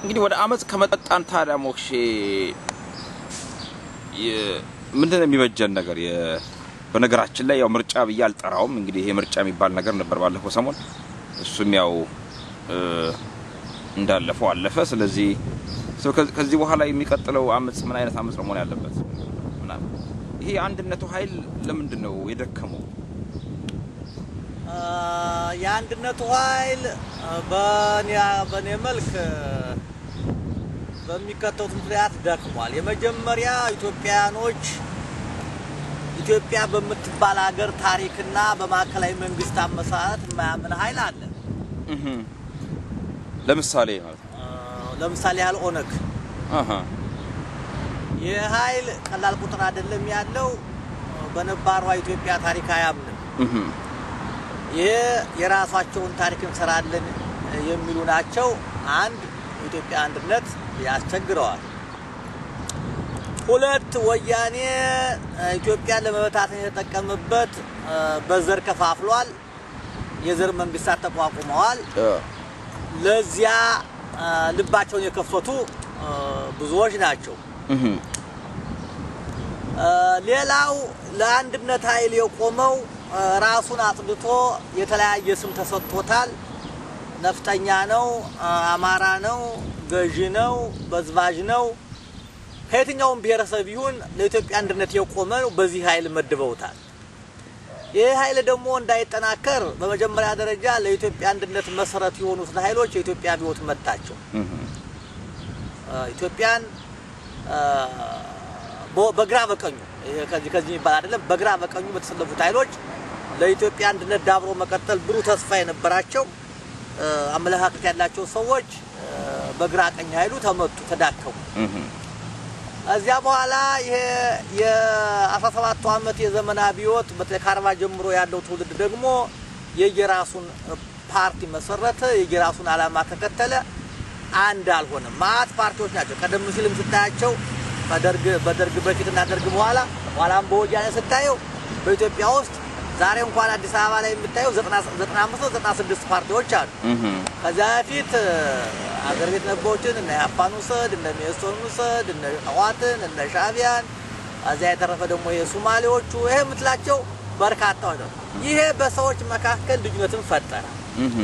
እንግዲህ ወደ አመፅ ከመጣን ታዲያ ሞክሼ የ- ምንድን ነው የሚበጀን ነገር? የ- በነገራችን ላይ ያው ምርጫ ብዬ አልጠራውም። እንግዲህ ይሄ ምርጫ የሚባል ነገር ነበር ባለፈው ሰሞን፣ እሱም ያው እ፣ እንዳለፈው አለፈ። ስለዚህ ሰው ከ- ከዚህ በኋላ የሚቀጥለው አመፅ ምን አይነት አመፅ ነው መሆን ያለበት? ምናምን ይሄ የአንድነቱ ኃይል ለምንድን ነው የደከመው? አ፣ የአንድነቱ ኃይል አ፣ በእኔ በእኔ መልክ አ፣ በሚከተሉት ምክንያት ደክሟል። የመጀመሪያ ኢትዮጵያውያኖች ኢትዮጵያ በምትባል ሀገር ታሪክና በማዕከላዊ መንግስት አመሰራረት የማያምን ኃይል አለ። እህ ለምሳሌ ማለት ነው። አ፣ ለምሳሌ ያህል ኦነግ አሃ ይህ ኃይል ቀላል ቁጥር አይደለም ያለው አ፣ በነባሯ ኢትዮጵያ ታሪክ አያምንም። እህ ይህ የራሳቸውን ታሪክ እንሰራለን የሚሉ ናቸው። አንድ የኢትዮጵያ አንድነት ያስቸግረዋል። ሁለት ወያኔ እ፣ ኢትዮጵያን ለመበታተን የተጠቀመበት እ፣ በዘር ከፋፍሏል። የዘር መንግስታት ተቋቁመዋል። እ፣ ለዚያ እ፣ ልባቸውን የከፈቱ እ፣ ብዙዎች ናቸው። እህ እ፣ ሌላው ለአንድነት ኃይል የቆመው እ፣ ራሱን አጽድቶ የተለያየ ስም ተሰጥቶታል። ነፍጠኛ ነው፣ እ፣ አማራ ነው፣ ገዢ ነው፣ በዝባዥ ነው። ከየትኛውም ብሔረሰብ ይሁን ለኢትዮጵያ አንድነት የቆመ በዚህ ኃይል መድበውታል። ይህ ኃይል ደግሞ እንዳይጠናከር በመጀመሪያ ደረጃ ለኢትዮጵያ አንድነት መሰረት የሆኑትን ኃይሎች የኢትዮጵያ አብዮት መታቸው። እህ እ፣ ኢትዮጵያን እ፣ በ- በግራ በቀኙ ይሄ ከዚህ ከዚህ የሚባል አይደለም። በግራ በቀኙ በተሰለፉት ኃይሎች ለኢትዮጵያ አንድነት ዳብሮ መቀጠል ብሩህ ተስፋ የነበራቸው እ፣ አመለካከት ያላቸው ሰዎች እ፣ በግራ ቀኝ ኃይሉ ተመቱ፣ ተዳከሙ። እህ እዚያ በኋላ ይሄ የ17ቱ ዓመት የዘመን አብዮት በተለይ ከአርባ ጀምሮ ያለው ትውልድ ደግሞ የየራሱን ፓርቲ መሰረተ፣ የየራሱን ዓላማ ተከተለ። አንድ አልሆነም። ማአት ፓርቲዎች ናቸው። ቀደም ሲልም ስታያቸው በደርግ በደርግ በፊትና ደርግ በኋላ ኋላም በወያኔ ስታየው በኢትዮጵያ ውስጥ ዛሬ እንኳን አዲስ አበባ ላይ የምታየው 95 96 ፓርቲዎች አሉ። እህ ከዚያ በፊት አገር ቤት ነበሮችን እነ ያፓን ውሰድ እነ ሜሶን ውሰድ እነ ህዋትን እነ ሻቢያን እዚያ የተረፈ ደግሞ የሱማሌዎቹ ይሄ የምትላቸው በርካታዎች ነው። ይሄ በሰዎች መካከል ልዩነትን ፈጠረ። እህ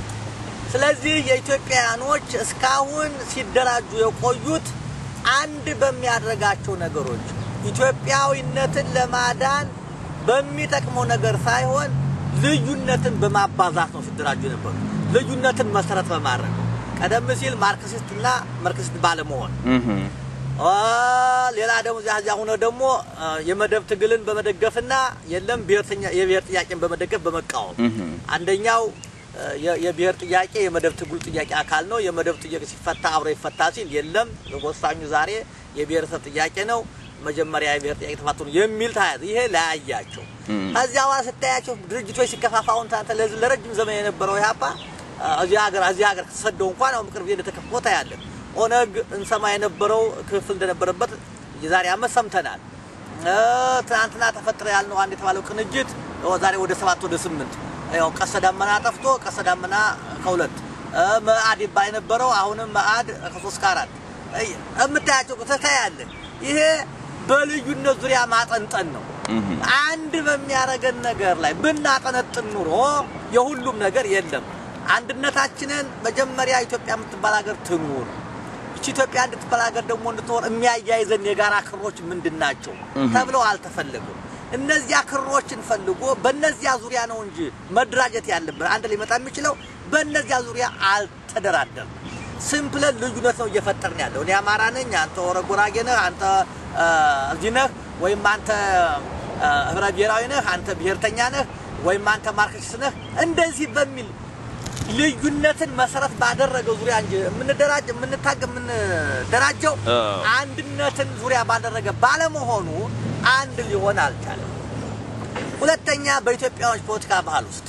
ስለዚህ የኢትዮጵያውያኖች እስካሁን ሲደራጁ የቆዩት አንድ በሚያደርጋቸው ነገሮች ኢትዮጵያዊነትን ለማዳን በሚጠቅመው ነገር ሳይሆን ልዩነትን በማባዛት ነው ሲደራጁ የነበሩ። ልዩነትን መሰረት በማድረግ ነው። ቀደም ሲል ማርክሲስትና ማርክሲስት ባለመሆን እህ አ፣ ሌላ ደግሞ እዚያ እዚያ ሆኖ ደግሞ አ፣ የመደብ ትግልን በመደገፍና የለም ብሔርተኛ የብሔር ጥያቄን በመደገፍ በመቃወም እህ አንደኛው አ፣ የ- የብሔር ጥያቄ የመደብ ትግሉ ጥያቄ አካል ነው። የመደብ ጥያቄ ሲፈታ አብሮ ይፈታ ሲል የለም ወሳኙ ዛሬ የብሔረሰብ ጥያቄ ነው፣ መጀመሪያ የብሔር ጥያቄ ተፋቱ ነው የሚል ታያዝ ይሄ ለያያቸው። እም። ከዚያ በኋላ ስታያቸው ድርጅቶች ሲከፋፋውን ታንተ ለዚ- ለረጅም ዘመን የነበረው ኢህአፓ አ፣ እዚህ ሀገር እዚህ ሀገር ተሰደው እንኳን አሁን ቅርብ ጊዜ እንደተከፍቶ ታያለን። ኦነግ እንሰማ የነበረው ክፍል እንደነበረበት የዛሬ አመት ሰምተናል። እ፣ ትናንትና ተፈጠረ ያልነው አንድ የተባለው ቅንጅት ያው ዛሬ ወደ ሰባት ወደ ስምንት ያው ቀስተ ደመና ጠፍቶ ቀስተ ደመና ከሁለት እ፣ መአድ ይባል የነበረው አሁንም መአድ ከሶስት ከአራት እ፣ የምታያቸው ተታያለን። ይሄ በልዩነት ዙሪያ ማጠንጠን ነው። እህ አንድ በሚያደርገን ነገር ላይ ብናጠነጥን ኑሮ የሁሉም ነገር የለም። አንድነታችንን መጀመሪያ ኢትዮጵያ የምትባል ሀገር ትኑር። እቺ ኢትዮጵያ እንድትባል ሀገር ደግሞ እንድትኖር የሚያያይዘን የጋራ ክሮች ምንድን ናቸው ተብለው አልተፈለጉም። እነዚያ ክሮችን ፈልጎ በእነዚያ ዙሪያ ነው እንጂ መደራጀት ያለብን አንድ ሊመጣ የሚችለው በእነዚያ ዙሪያ አልተደራደርም። ሲምፕለን ልዩነት ነው እየፈጠርን ያለው። እኔ አማራ ነኝ፣ አንተ ኦሮ ጉራጌ ነህ፣ አንተ አ፣ እዚህ ነህ፣ ወይም አንተ አ፣ ህብረ ብሔራዊ ነህ፣ አንተ ብሔርተኛ ነህ፣ ወይም አንተ ማርክሲስት ነህ። እንደዚህ በሚል ልዩነትን መሰረት ባደረገው ዙሪያ እንጂ የምንደራጅ የምንታገ የምንደራጀው አ። አንድነትን ዙሪያ ባደረገ ባለመሆኑ አንድ ሊሆን አልቻለም። ሁለተኛ በኢትዮጵያዎች ፖለቲካ ባህል ውስጥ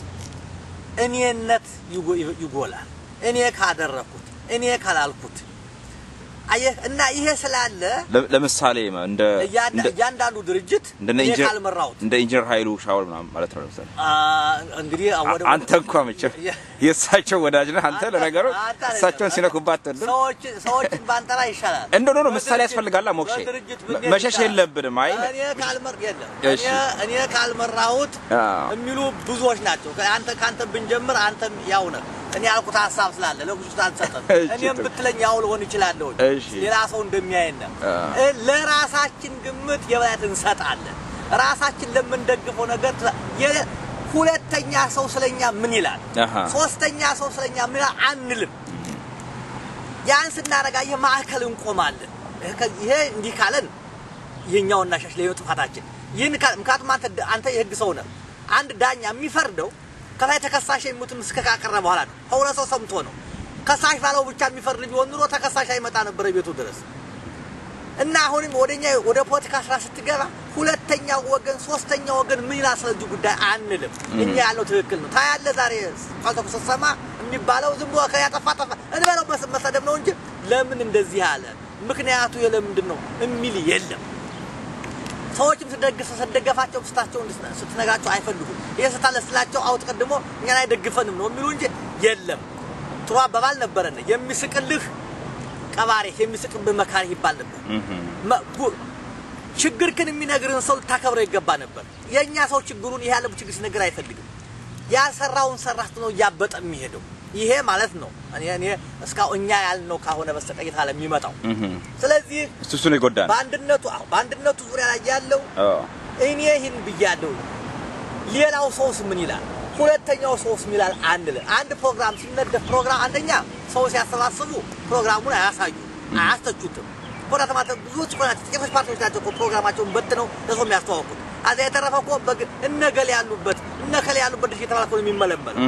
እኔነት ይጎ- ይጎላል። እኔ ካደረኩት፣ እኔ ካላልኩት አየህ እና ይሄ ስላለ ለ- ለምሳሌ እንደ እያንዳ- እንደ- እያንዳንዱ ድርጅት እንደነ እኔ ኢንጂነር ካልመራሁት እንደ ኢንጂነር ኃይሉ ሻወር ምናምን ማለት ነው። ለምሳሌ አ፣ እንግዲህ ወደ አንተ እንኳ መቼም የእሳቸው ወዳጅ ነህ። አንተ ለነገሩ አንተ አይደለም። እሳቸውን ሲነኩባት ትወድም ሰዎች ሰዎችን ባንጠራ ይሻላል። እንደ ኖ ኖ ምሳሌ በድርጅት- ያስፈልጋላ ሞክሼ በድርጅት መ- ብንሄድ መሸሽ ይሻላል። የለብንም። አይ እኔ ካልመር የለም እሺ። እኔ እኔ ካልመራሁት አዎ። የሚሉ ብዙዎች ናቸው። አንተ ከአንተ ብንጀምር አንተም ያው ነህ። እኔ ያልኩት ሀሳብ ስላለ ለጉሱ አልሰጠም። እሺ፣ እኔም ጥሩ። ብትለኝ ያው ልሆን እችላለሁ። እሺ። ሌላ ሰው እንደሚያየን አዎ። እ፣ ለራሳችን ግምት የበላይነት እንሰጣለን። ራሳችን ለምንደግፈው ነገር ትላ- የ- ሁለተኛ ሰው ስለኛ ምን ይላል፣ አሃ። ሶስተኛ ሰው ስለኛ ምን ይላል አንልም። ያን ስናረጋ የማዕከል እንቆማለን። ይሄ ከ- ይሄ እንዲህ ካለን ይሄኛው እናሻሽ ለየው ጥፋታችን ይህን ካ- ምክንያቱም አንተ አንተ የህግ ሰው ነህ። አንድ ዳኛ የሚፈርደው ከላይ ተከሳሽ የሚሙት ምስክር ካቀረበ በኋላ ነው። ከሁለት ሰው ሰምቶ ነው። ከሳሽ ባለው ብቻ የሚፈርድ ቢሆን ኑሮ ተከሳሽ አይመጣ ነበር ቤቱ ድረስ። እና አሁንም ወደኛ ወደ ፖለቲካ ስራ ስትገባ ሁለተኛው ወገን ሶስተኛው ወገን ምን ይላል ስለዚህ ጉዳይ አንልም። እኛ ያለው ትክክል ነው። ታያለ ዛሬ ቃልተኩ ስትሰማ የሚባለው ዝም ብሎ ከያጠፋ ጠፋ እንበለው መስ- መሰደብ ነው እንጂ ለምን እንደዚህ አለ ምክንያቱ የለምንድን ነው የሚል የለም። ሰዎችም ስትደግፍ ስትደገፋቸው ስታቸው ስትነግራቸው አይፈልጉም። ይሄ ስታለ ስላቸው አውጥ ቀድሞ እኛን አይደግፈንም ነው የሚሉ እንጂ የለም። ጥሩ አባባል ነበረን። የሚስቅልህ ቀባሪ የሚስቅብህ መካሪ ይባል ነበር። መ- ጉ- ችግርህን የሚነግርህን ሰው ልታከብረው ይገባ ነበር። የእኛ ሰው ችግሩን ይሄ ያለው ችግር ሲነግር አይፈልግም። ያሰራውን ሰራህ ነው እያበጠ የሚሄደው። ይሄ ማለት ነው እኔ እኔ እስካሁን እኛ ያልነው ካሆነ በስተቀር የታለ የሚመጣው። ስለዚህ እሱ እሱ ነው የጎዳን። በአንድነቱ አዎ፣ በአንድነቱ ዙሪያ ላይ ያለው አዎ። እኔ ይህን ብያለሁ። ሌላው ሰውስ ምን ይላል? ሁለተኛው ሰውስ ምን ይላል? አንልም። አንድ ፕሮግራም ሲነደፍ ፕሮግራም አንደኛ ሰው ሲያሰባስቡ ፕሮግራሙን አያሳዩ አያስተቹትም። ኮዳተ ማለት ብዙዎች እኮ ናቸው፣ ጥቂቶች ፓርቲዎች ናቸው እኮ ፕሮግራማቸውን በትነው ለሰው የሚያስተዋውቁት። አዚያ የተረፈ እኮ በግ እነገሌ ያሉበት እነከሌ ያሉበት ድርጅት የተባለ እኮ ነው የሚመለመለው።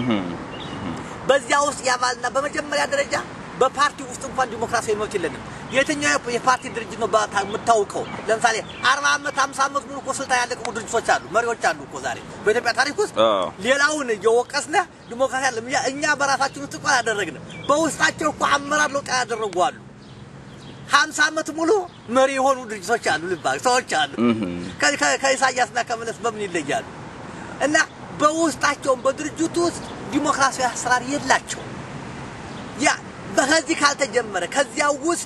በዚያ ውስጥ ያባልና በመጀመሪያ ደረጃ በፓርቲ ውስጥ እንኳን ዲሞክራሲያዊ መብት የለንም። የትኛው የፓርቲ ድርጅት ነው በታ- የምታውቀው? ለምሳሌ አርባ ዓመት ሃምሳ ዓመት ሙሉ እኮ ስልጣን ያለቀቁ ድርጅቶች አሉ፣ መሪዎች አሉ እኮ ዛሬ በኢትዮጵያ ታሪክ ውስጥ አዎ። ሌላውን እየወቀስነ ዲሞክራሲ አለ እኛ- እኛ በራሳችን ውስጥ እኮ አላደረግንም። በውስጣቸው እኮ አመራር ለውጥ ያደረጉ አሉ። ሀምሳ ዓመት ሙሉ መሪ የሆኑ ድርጅቶች አሉ፣ ልባል ሰዎች አሉ። ከ- ከ- ከኢሳያስና ከመለስ በምን ይለያሉ? እና በውስጣቸውም በድርጅቱ ውስጥ ዲሞክራሲያዊ አሰራር የላቸውም። ያ ከዚህ ካልተጀመረ ከዚያ ውስጥ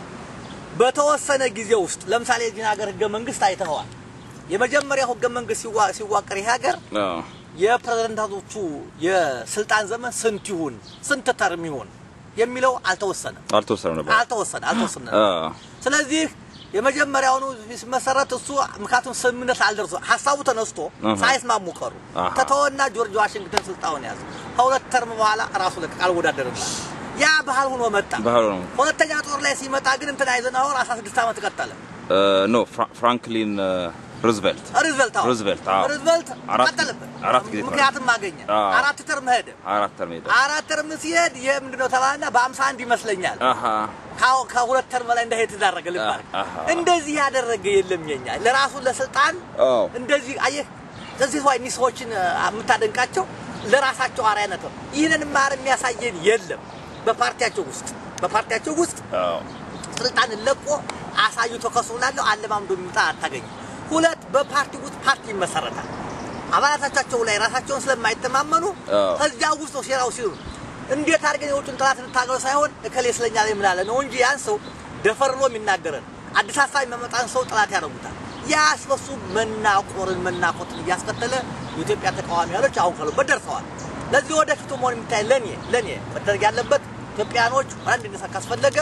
በተወሰነ ጊዜ ውስጥ ለምሳሌ የዚህ ሀገር ህገ መንግስት አይተኸዋል። የመጀመሪያው ህገ መንግስት ሲዋ- ሲዋቀር ይህ ሀገር አዎ። የፕሬዝዳንቶቹ የስልጣን ዘመን ስንት ይሁን ስንት ተርም ይሁን የሚለው አልተወሰነም። አልተወሰነም ነበር። አልተወሰነ አልተወሰነ። አዎ። ስለዚህ የመጀመሪያውኑ ሲመሰረት እሱ ምክንያቱም ስምምነት አልደርሶ ሀሳቡ ተነስቶ አሃ። ሳይስማሙ ቀሩ። አሃ። ተተወና ጆርጅ ዋሽንግተን ስልጣኑን ያዘ። ከሁለት ተርም በኋላ ራሱ ለቀቅ አልወዳደርም። ያ ባህል ሆኖ መጣ። ባህሉ ነው። ሁለተኛ ጦር ላይ ሲመጣ ግን እንትን አይዘናወር 16 ዓመት ቀጠለ። ኖ ፍራ- ፍራንክሊን ሩዝቬልት ሩዝቨልት አዎ። ሩዝቬልት አዎ። ሩዝቨልት አራት ቀጠለበት። አራት ጊዜ ተመረጠ። ምክንያትም አገኘ። አዎ። አራት ተርም ሄደ። አራት ተርም ሄደ። አራት ተርም ሲሄድ ይሄ ምንድነው ተባለና በ51 ይመስለኛል አሃ ካው ከሁለት ተርም በላይ እንዳይሄድ ተዳረገ ልባል አሃ። እንደዚህ ያደረገ የለም። የኛ ለራሱ ለስልጣን አዎ። እንደዚህ አየህ፣ እዚህ ሰው እኒህ ሰዎችን አ፣ የምታደንቃቸው ለራሳቸው አርአያነት ነው። ይህንን ማር የሚያሳየን የለም። በፓርቲያቸው ውስጥ በፓርቲያቸው ውስጥ አዎ። ስልጣን ለቆ አሳይቶ ከሱ ላለው አለማምዶ የሚመጣ አታገኝም። ሁለት በፓርቲ ውስጥ ፓርቲ ይመሰረታል። አባላቶቻቸው ላይ ራሳቸውን ስለማይተማመኑ አዎ። ከዚያ ውስጥ ነው ሴራው ሲሉ እንዴት አድርገን የውጭን ጠላት እንታገለው ሳይሆን እከሌ ስለኛ ላይ ምን አለ ነው እንጂ ያን ሰው ደፈርሎ የሚናገረን አዲስ ሀሳብ የሚያመጣን ሰው ጠላት ያደርጉታል። ያ በሱ መናቆርን መናቆትን እያስከተለ የኢትዮጵያ ተቃዋሚ ኃይሎች አሁን ካሉበት ደርሰዋል። ለዚህ ወደፊቱ መሆን የሚታይ ለኔ ለኔ መደረግ ያለበት ኢትዮጵያኖች አንድ እንዲነሳ ካስፈለገ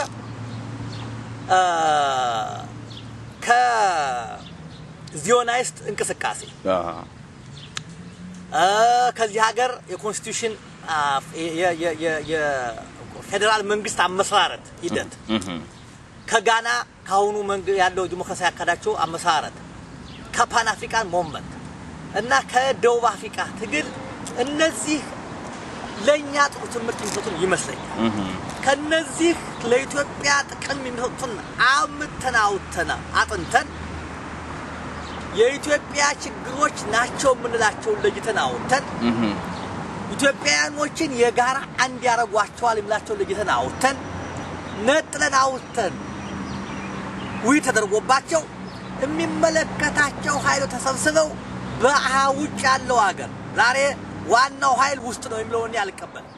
አ፣ ከዚዮናይስት እንቅስቃሴ አሃ አ፣ ከዚህ ሀገር የኮንስቲቱሽን አ፣ የ- የ- የ- የፌዴራል መንግስት አመሰራረት ሂደት እህ ከጋና ከአሁኑ መንግ ያለው ዲሞክራሲ ያካዳቸው አመሰራረት ከፓን አፍሪካን ሞመንት እና ከደቡብ አፍሪካ ትግል እነዚህ ለእኛ ጥሩ ትምህርት የሚሰጡን ይመስለኛል። እህ ከነዚህ ለኢትዮጵያ ጥቅም የሚሰጡትን አምተን አውጥተን አጥንተን የኢትዮጵያ ችግሮች ናቸው የምንላቸውን ለይተን አውጥተን እህ ኢትዮጵያውያኖችን የጋራ አንድ ያደርጓቸዋል የምላቸውን ለይተን አውጥተን ነጥለን አውጥተን ውይ ተደርጎባቸው የሚመለከታቸው ኃይሎች ተሰብስበው በአሃ ውጭ ያለው ሀገር ዛሬ ዋናው ኃይል ውስጥ ነው የሚለውን እኔ አልቀበልም።